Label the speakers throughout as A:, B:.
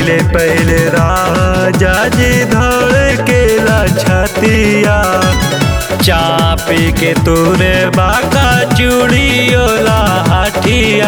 A: पहले पहले राजा जी धड़ के छतिया चापी के तोरे बाका चूड़ियोला हटिया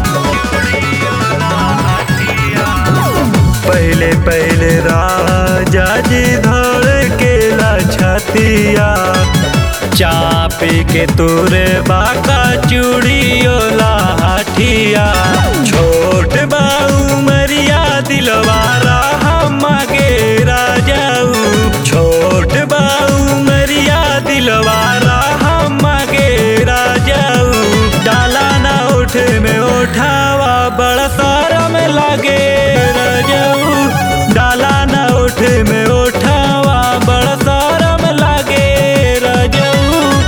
A: पहले पहले राजा जी धड़ के छतिया चापी के तोरे बाका चूड़ियोला हटिया छोट बाऊ मरिया दिलवारा हम गे राजाऊ छोट बाऊ मरिया दिलवारा हम गे राजाऊ डाला ना उठ में उठावा बड़ा सारा में लागे राजाऊ डाला ना उठ में उठावा बड़ा सारा में लागे राजाऊ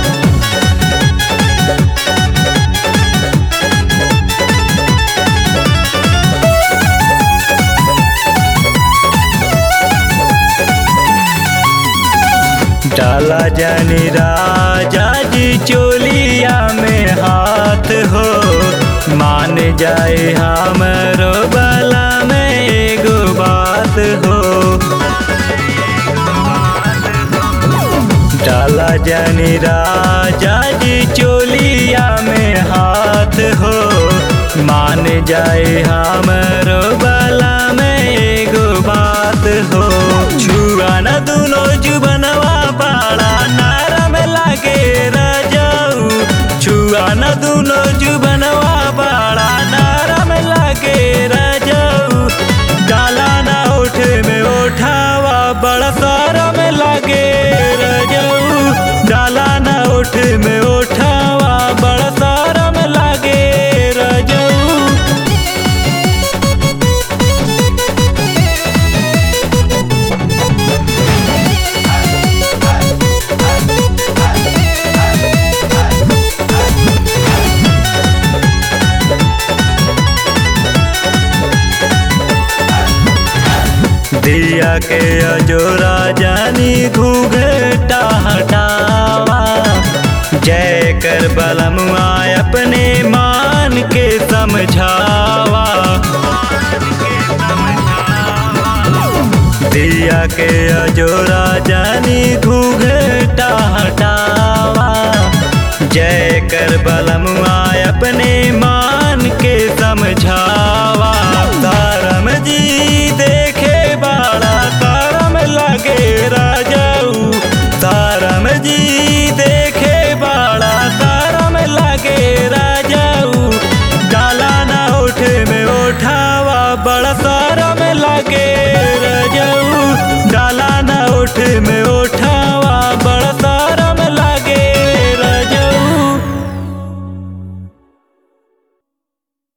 A: डाला जानी राजा जी चोलिया में हाथ हो मान जाए हमरो बला में एगो बात हो डाला जानी राजा जी चोलिया में हाथ हो मान जाए हमरो बला में एगो बात हो छुआ न दुनो जुबनवा पाड़ा नारम लागे राजाऊ छुआ न दुनो जुबनवा पाड़ा नारम लागे राजाऊ डाला ना उठ में उठावा बड़ा सारा में लागे राजाऊ डाला ना उठ में उठावा बड़ा सारा में लागे राजाऊ दिया के अजोरा जानी घूघटा हटावा जय कर बलमुआ अपने मान के समझावा दिया के अजोरा जानी घूघटा हटावा जय कर बलमुआ अपने मान के समझावा तारम जी देखे बाड़ा तारम लगे राजाऊ तारम जी देखे बाड़ा तारम लगे राजाऊ डाला ना उठ में उठावा बड़ा सारा में लगे राजाऊ डाला ना उठ में